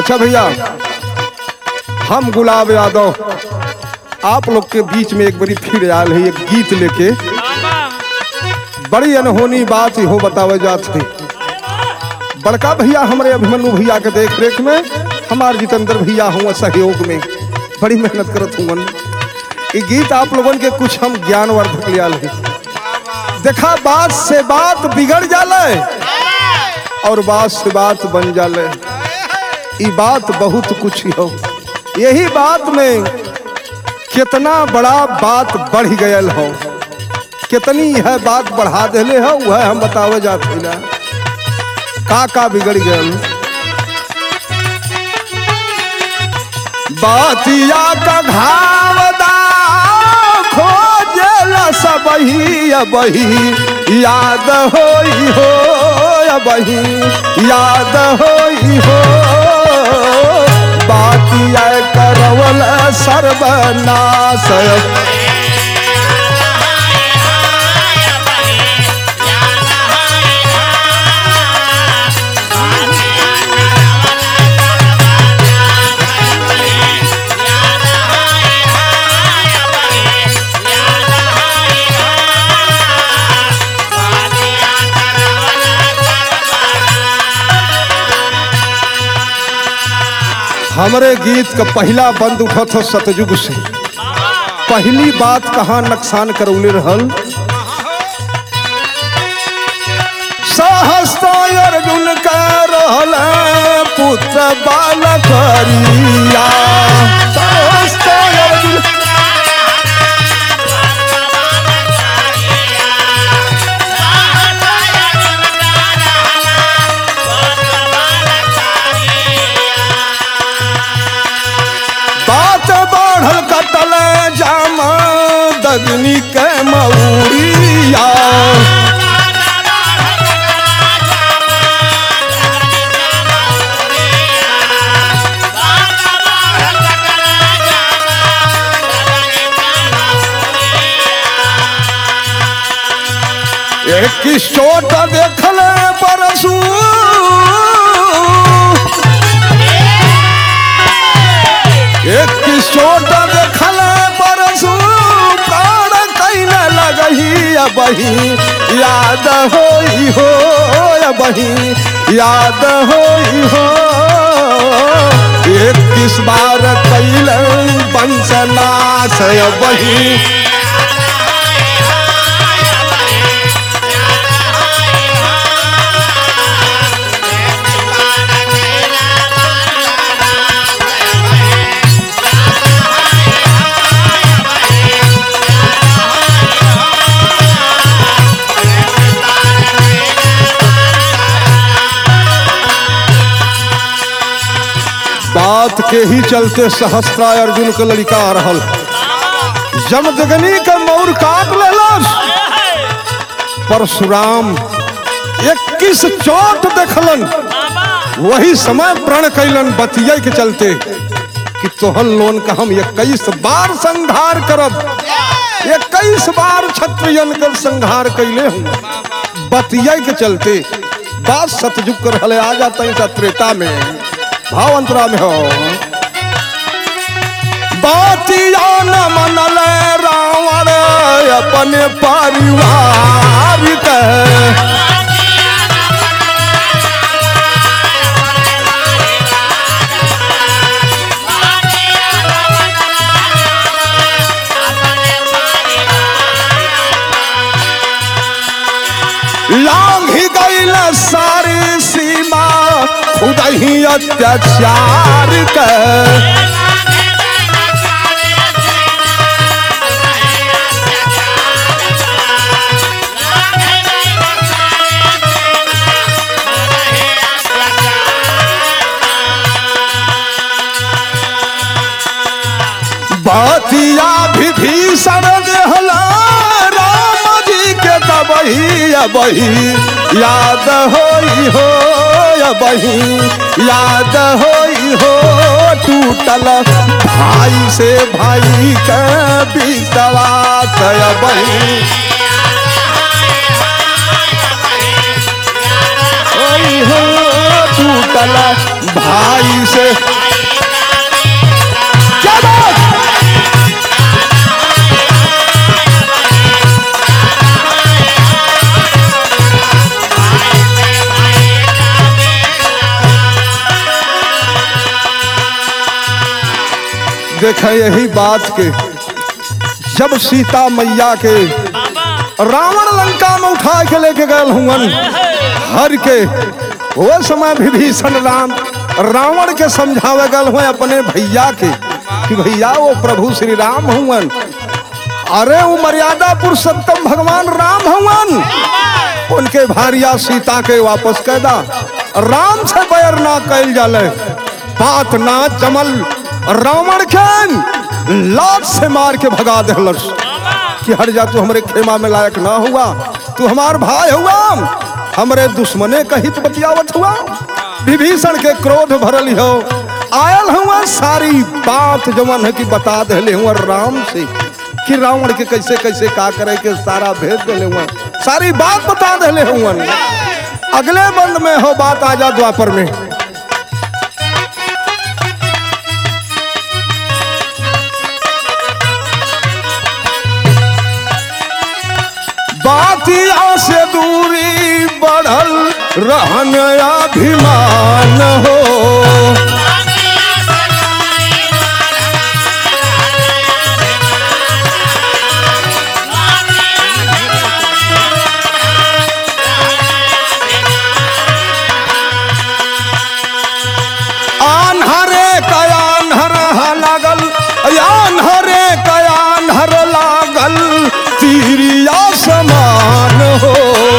अच्छा भैया हम गुलाब यादव आप लोग के बीच में एक बड़ी फिर आयल है एक गीत लेके बड़ी अनहोनी बात हो बतावे जात है बड़का भैया हमारे अभिमन्यु भैया के देख रेख में हमार जितेंद्र भैया हुआ सहयोग में बड़ी मेहनत करत हुआ ये गीत आप लोगन के कुछ हम ज्ञानवर्धक लियाल है देखा बात से बात बिगड़ जाले और बात से बात बन जाले ई बात बहुत कुछ हो यही बात में कितना बड़ा बात बढ़ गयल हो कितनी यह बात बढ़ा देले हो वह हम बतावे जाते ना का का बिगड़ गयल बातिया का घावदा खोजेला सबही अबही याद होई हो अबही याद होई हो बातिया करवल सर्वनाश हमरे गीत का पहला बंद उठा था सतयुग से पहली बात कहाँ नुकसान करौले रहल सहस्ता अर्जुन का रहल पुत्र बालकरिया सहस्ता अर्जुन बात बढ़ल कटल जामा दगनी के मऊरिया एक चोट देखल परसू एक चोट देखल परसू प्राण कैले लगही अबही याद होई हो अबही याद होई हो एक किस बार कैल वंशनाश अबही बात के ही चलते सहस्त्रा अर्जुन के लड़का आ रहल जम जगनी के मौर काट लेलस परशुराम इक्कीस चोट देखलन वही समय प्रण कैलन बतिया के चलते कि तोहन लोन का हम इक्कीस बार संहार करब इक्कीस बार क्षत्रियन कर संहार कैले हूँ बतिया के चलते बात सतयुग कर हले आ जाता है त्रेता में भाव अंतरा में हो बातिया न मनल रावण अपने परिवार के लांघ गईल सारी सीमा खुद ही अत्याचार के बातिया विभीषण देहला राम जी के दबही अबही याद होई हो अबही याद होई हो टूटल भाई से भाई के विश्वास अबही होई हो टूटल भाई से क्या बात देखा यही बात के जब सीता मैया के रावण लंका में उठा के लेके गए हुवन हर के वो समय विभीषण राम रावण के समझावे गल हुए अपने भैया के कि भैया वो प्रभु श्री राम हुवन अरे वो मर्यादा पुरुषोत्तम भगवान राम हुवन उनके भारिया सीता के वापस कैदा राम से बैर ना कैल जाले बात ना जमल रावण के लात से मार के भगा दहलस कि हट जा तू हमरे खेमा में लायक ना हुआ तू हमार भाई हुआ हमरे दुश्मने का हित बतियावत हुआ विभीषण के क्रोध भरल हो आयल हुआ सारी बात जवन है कि बता दहले हुआ राम से कि रावण के कैसे कैसे का करे के सारा भेज दहले हुआ सारी बात बता दहले हुआ अगले बंद में हो बात आजा द्वापर में बातिया से दूरी बढ़ल रहन अभिमान हो आन्हरे कयान्हर लागल आन्हरे कयान्हर लागल तीरिया समान हो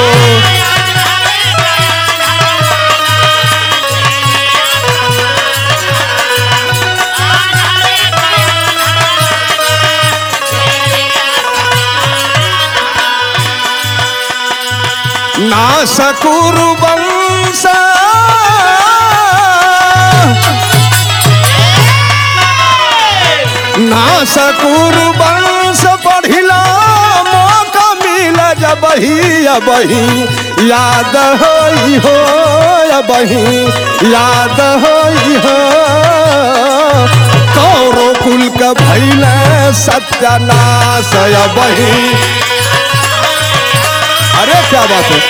ना सकुरु वंश ना सकुरु वंश पढ़िला मौका मिल जबही अबही याद होई हो अबही याद होई हो कौरो कुल के भैल सत्यानाश अबही अरे क्या बात है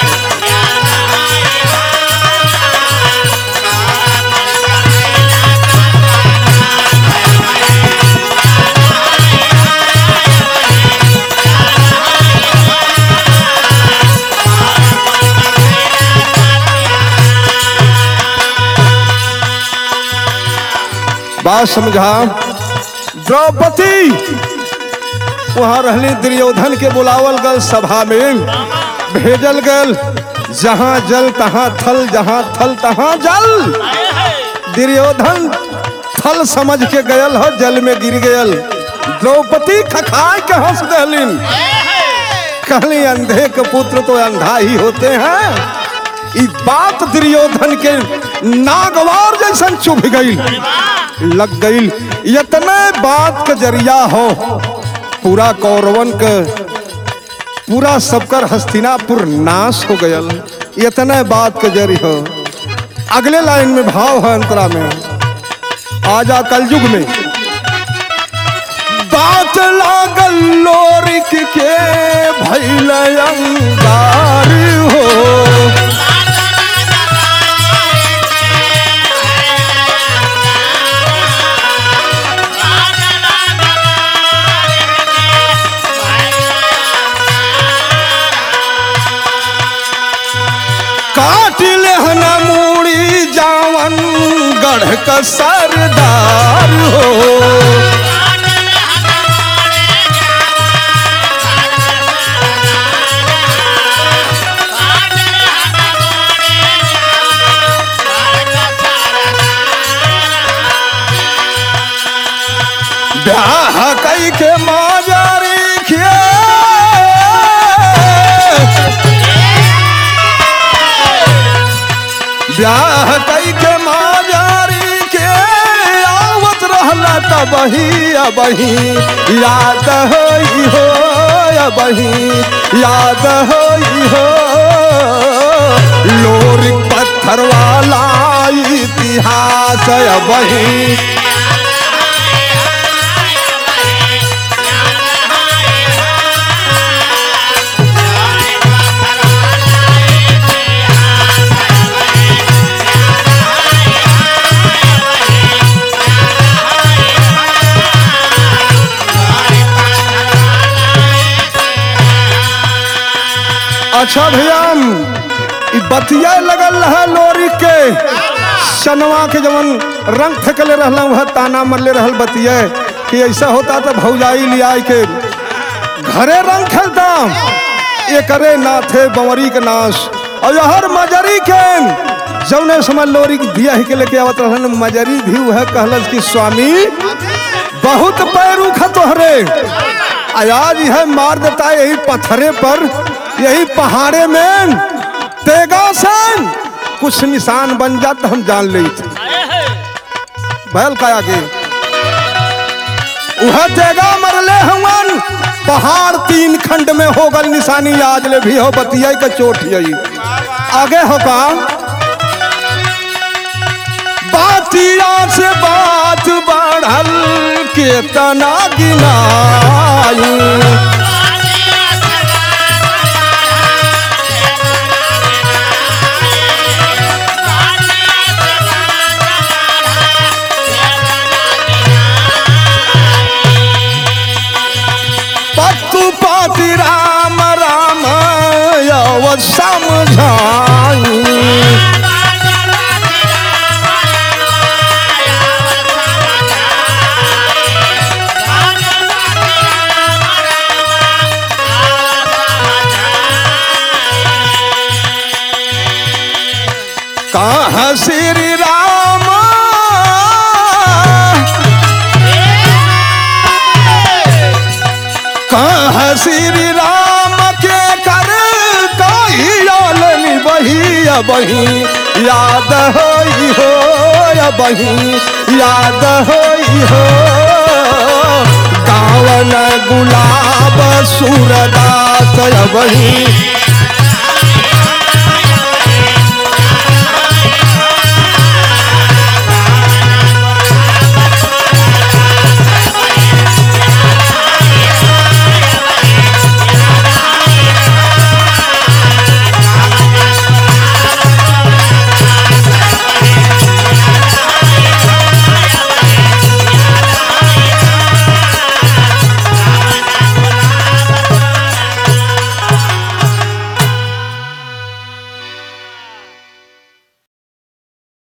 बात समझा द्रौपदी वहां रहली दुर्योधन के बुलावल गल सभा में भेजल गल जहां जल तहां थल जहां थल तहां जल दुर्योधन थल समझ के गयल हो जल में गिर गयल द्रौपदी खखाए के हंस दहलिन कहली अंधे के पुत्र तो अंधा ही होते हैं ई बात दुर्योधन के नागवार जैसन चुभ गई लग गई इतने बात के जरिया हो पूरा कौरवन के पूरा सबकर हस्तिनापुर नाश हो गयल इतने बात के जरी हो अगले लाइन में भाव है अंतरा में आजा कलयुग में बात लागल लोरिक के भैल अंगार हो काट लेहना मूड़ी जावन गढ़ का सरदार हो ब्याह कई के माजारी खिया ब्याह कई के माजारी के आवत रहला तबही अबही याद होई हो अबही याद होई हो लोरी पत्थर वाला आई थी इतिहास वही अच्छा भैया ई बतिया लगल रहा लोरी के सनवा के जवन रंग थकले रहला वह ताना मरले रहल बतिया कि ऐसा होता तो भौजाई लिया के घरे रंग खेलता ये करे ना थे बंवरी के नाश और हर मजरी के जौने समय लोरी के धिया ही के लेके आवत रहन मजरी भी वह कहलस कि स्वामी बहुत पैरू तोहरे आज यह मार देता है यही पत्थरे पर यही पहाड़े में तेगा से कुछ निशान बन जाता हम जान ले बैल का आगे वह तेगा मरले हवन पहाड़ तीन खंड में हो गल निशानी आज ले भी हो बतिया का चोट यही आगे हो का बातिया से बात बढ़ल के तना गिनाई पत्तू पाति राम राम यव समझाई कहाँ श्री राम कहाँ श्री राम के कर कही बही बही याद हो हो या बही याद हो हो गावन गुलाब सूरदास बही